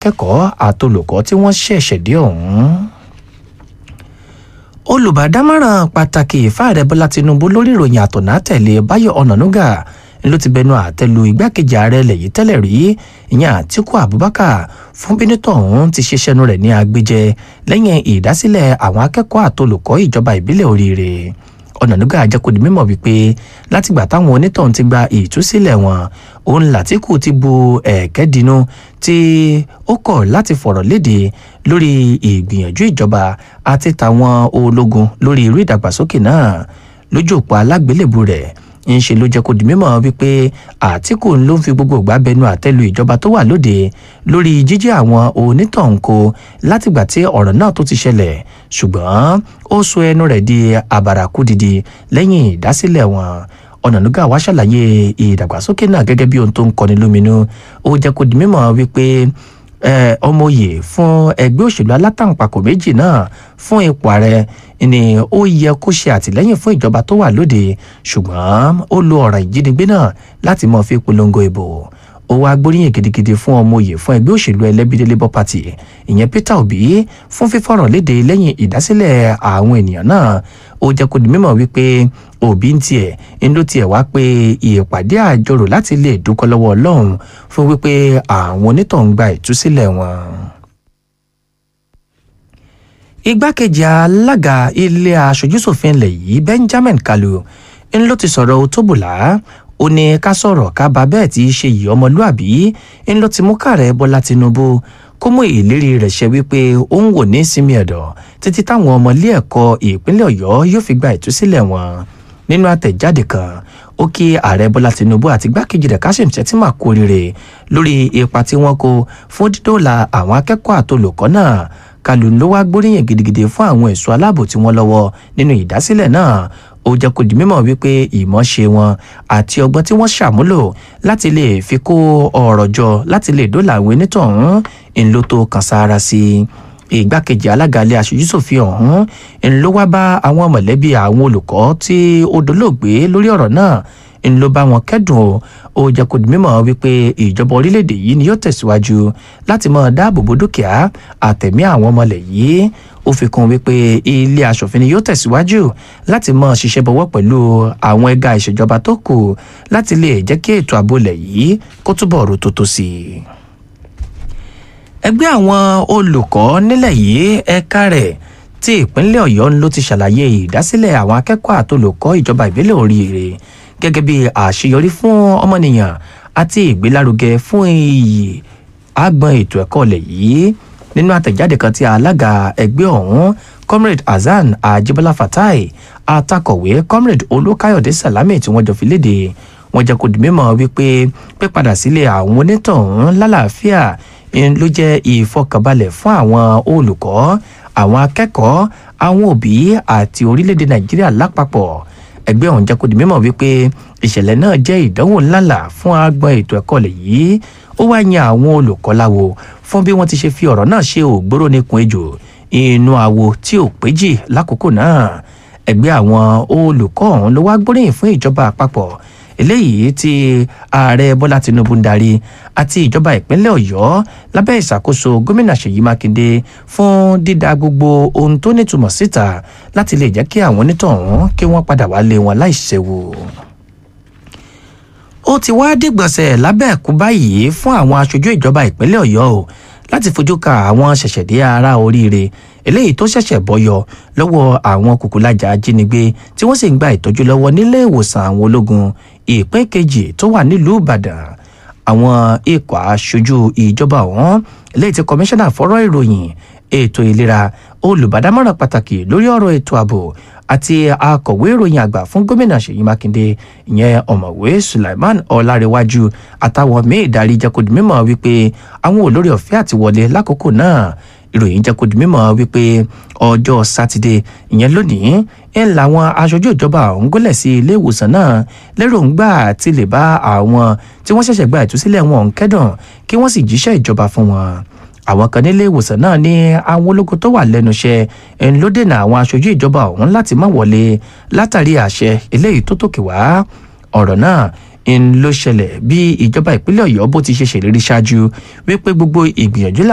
akẹ́kọ̀ọ́ àtolùkọ́ tí wọ́n ṣẹ̀ṣẹ̀ dé ọ̀hún olùbádámọ̀ràn pàtàkì fáàrẹ bọ́lá tinubu lórí ìròyìn àtọ̀nà tẹ̀lé báyọ̀ ọ̀nànúgà ló ti bẹnu àtẹ́lu igbákejì ààrẹ ilẹ̀ yìí tẹ́lẹ̀ rí ìyẹn àtíkù abubakar fún bínítọ̀ ọ̀hún ti ṣe sẹ́nu rẹ̀ ní agbẹjẹ lẹ́yìn ìdásílẹ̀ àwọn akẹ́kọ̀ọ́ àtolùkọ́ ìjọba ìbílẹ̀ oríire ọ̀nànúgà àjẹkùdì mímọ̀ wípé látìgbà táwọn onítọ̀hún ti gba ìtúsílẹ̀ wọn òun làtíkù ti bu ẹ̀ẹ́kẹ́ dínú tí ó kọ̀ láti fọ̀rọ̀ léde lórí ìgbìyànjú ìjọba àti tàwọn ológun lórí irú ìdàgbàsókè náà lójú òpó alágbélébù rẹ̀ ń ṣe ló jẹ́ kó di mímọ̀ wípé àtìkù ló ń fi gbogbo ìgbà bẹnu àtẹ́lu ìjọba tó wà lóde lórí jíjí àwọn onítọ̀húnkò látìgbà tí ọ̀rọ̀ náà tó ti ṣẹlẹ̀ ṣùgbọ́n ó sọ ẹnu rẹ̀ di àbàràkú didi lẹ́yìn ìdásílẹ̀ wọn ọ̀nànúgà wá ṣàlàyé ìdàgbàsókè náà gẹ́gẹ́ bí ohun tó ń kọni lóminú ó jẹ́ kó di mímọ̀ wípé ọmọye fún ẹgbẹ́ òṣèlú alátàǹpàkò méjì náà fún ipò ààrẹ ni ó yẹ kó ṣe àtìlẹ́yìn fún ìjọba tó wà lóde ṣùgbọ́n ó lo ọ̀rọ̀ ìjínigbé náà láti mọ̀ fi polongo ìbò ó wá gbóríyìn gidigidi fún ọmọye fún ẹgbẹ́ òṣèlú ẹlẹ́bídé labour party ìyẹn peter obi fún fífọ̀rọ̀ léde lẹ́yìn ìdásílẹ̀ àwọn ènìyàn náà ó jẹ́ kó di mímọ̀ wípé òbí ń tiẹ̀ ń ló tiẹ̀ wá pé ìpàdé àjọrò láti lè dúkọ́ lọ́wọ́ ọlọ́run fún wípé àwọn onítọ̀hún gba ìtúsílẹ̀ wọn. igbákejì alága ilé aṣojúṣòfin ilẹ̀ yìí benjamin kalu ń ló ti sọ̀rọ̀ òtóbùlà ó ní ká sọ̀rọ̀ ká bá bẹ́ẹ̀ tí í ṣe yìí ọmọlúàbí ń ló ti mú kààrẹ bọ́lá tinubu kó mú ìlérí rẹ̀ ṣẹ wípé ó ń wò ní sinmi ẹ̀dọ̀ títí táwọn ọmọ ilé ẹ̀kọ́ ìpínlẹ̀ ọ̀yọ́ yóò fi gba ìtúsílẹ̀ wọn nínú àtẹ̀jáde kan ó kí ààrẹ bọ́lá tinubu àti igbákejì rẹ̀ kashim shettima kú oríire lórí ipa tí wọ́n kó fún dídóòlà àwọn akẹ́kọ̀ọ́ àtolùkọ́ náà kálù ló wá gbóríyìn gidigidi fún àwọn ẹ̀ṣọ́ aláàbò tí wọ́n lọ́wọ́ nínú ìdásílẹ̀ náà ó jẹ́ kó di mímọ̀ wípé ìmọ̀ṣe wọn àti ọgbọ́n tí wọ́n ṣàmúlò láti lè fi kó ọ̀rọ̀ jọ láti lè dóòlà àwọn onítọ̀hún ńlọ tó kan sára sí i ìgbákejì alága ilé aṣojúṣòfin ọ̀hún ńlọ wá bá àwọn mọ̀lẹ́bí àwọn olùkọ́ tí ó dolóògbé lórí ọ̀rọ̀ náà ńlọ bá wọn kẹ́dùn o ó jẹ́ kó di mímọ̀ wípé ìjọba orílẹ̀-èdè yìí ni yóò tẹ̀síwájú láti máa dáàbò bo dúkìá àtẹ̀mí àwọn ọmọlẹ̀ yìí ó fi kún wípé ilé asòfin ni yóò tẹ̀síwájú láti máa ṣiṣẹ́ bọ̀wọ́ pẹ̀lú àwọn ẹ̀ka ìṣèjọba tó kù láti lè jẹ́ kí ètò ààbò lẹ̀ yìí kó túbọ̀ rò tó tó sí i. ẹgbẹ́ àwọn olùkọ́ nílẹ̀ yìí ẹ̀ka rẹ̀ tí ìpínlẹ̀ ọ̀yọ́ ló ti ṣàlàyé ìdásílẹ̀ àwọn akẹ́kọ̀ọ́ àtolùkọ́ ìjọba ìbílẹ̀ oríire gẹ́gẹ́ bí àṣeyọrí fún ọmọnìyàn àti ìgbélárugẹ fún iyì àgbọn ètò ẹ̀kọ́ lẹ̀ yìí nínú àtẹ̀jáde kan tí alága ẹgbẹ́ ọ̀hún comrade hasan ajibola fatai atakọ̀wé comrade olùkàyọ̀dé salami tí wọ́n jọ fi léde wọ́n jẹ́ kó di mímọ̀ wípé pípadà sílé àwọn onítọ̀hún lálàáfíà ló jẹ́ ìfọkànbalẹ̀ fún àwọn olùkọ́ àwọn akẹ́kọ̀ọ́ àwọn òbí àti orílẹ̀-èdè nàìjíríà lápapọ̀ ẹgbẹ́ ọ̀hún jẹ́ kó di mímọ̀ wípé ìṣẹ̀lẹ̀ náà jẹ́ ìdánwò ńláńlá fún agbọn ètò ẹ̀kọ́ lẹ̀ yìí ó wá yan àwọn olùkọ́ láwo fún bí wọ́n ti ṣe fi ọ̀rọ̀ náà ṣe ògbóró níkun ejò inú àwo tí ò péjì lákòókò náà ẹgbẹ́ àwọn olùkọ́ ọ̀hún ló wá gbóríyìn fún ìjọba àpapọ̀ eléyìí tí ààrẹ bọ́lá tinubu ń darí àti ìjọba ìpínlẹ̀ ọ̀yọ́ lábẹ́ ìṣàkóso gómìnà ṣèyí mákindé fún dídá gbogbo ohun tó nítumọ̀ síta láti lè jẹ́ kí àwọn onítọ̀hún kí wọ́n padà wálé wọn láìṣẹ́wò ó ti wá dìgbọ̀nsẹ̀ lábẹ́ ẹ̀kú báyìí fún àwọn aṣojú ìjọba ìpínlẹ̀ ọ̀yọ́ o láti fojú ka àwọn ṣẹ̀ṣẹ̀dé ara oríire eléyìí tó ṣẹ̀ṣẹ̀ bọ́yọ lọ́wọ́ àwọn kùkùlájà ajínigbé tí wọ́n sì ń gba ìtọ́jú lọ́wọ́ nílé ìwòsàn àwọn ológun ìpín kejì tó wà nílùú ìbàdàn àwọn ikọ̀ aṣojú ìjọba ọ̀hún eléyìí tí kọmíṣánná fọ́rọ̀ ìròyìn ètò ìlera olùbádámọ̀ràn pàtàkì lórí ọ̀rọ̀ ètò ààbò àti akọ̀wé ìròyìn àgbà fún gómìnà ṣèyí mákindé ìyẹn ọ̀mọ̀wé sulaiman ọ̀làrẹ̀wájú àtàwọn míì darí jẹ́kọ̀dì mímọ̀ wípé àwọn olórí ọ̀fẹ́ àti wọlé lákòókò náà ìròyìn jẹ́kọ̀dì mímọ̀ wípé ọjọ́ sátidé ìyẹn lónìí ń làwọn aṣojú ìjọba ọ̀hún gólẹ̀ sí ilé ìwòsàn náà lérògbà ti lè bá àwọn tí wọ́n ṣẹ̀ṣẹ̀ gba ìtúsílẹ̀ wọn ń kẹ́dùn kí wọ́n sì jíṣẹ́ ìjọba fún wọn àwọn kan nílé ìwòsàn náà ní àwọn ológun tó wà lẹ́nu iṣẹ́ ń ló dènà àwọn aṣojú ìjọba ọ̀hún láti má wọlé látàrí àṣẹ eléyìí tó tòkè wá ọ̀rọ̀ náà ń ló ṣẹlẹ̀ bí ìjọba ìpínlẹ̀ ọ̀yọ́ bó ti ṣe ṣèlérí ṣáájú wípé gbogbo ìgbìyànjú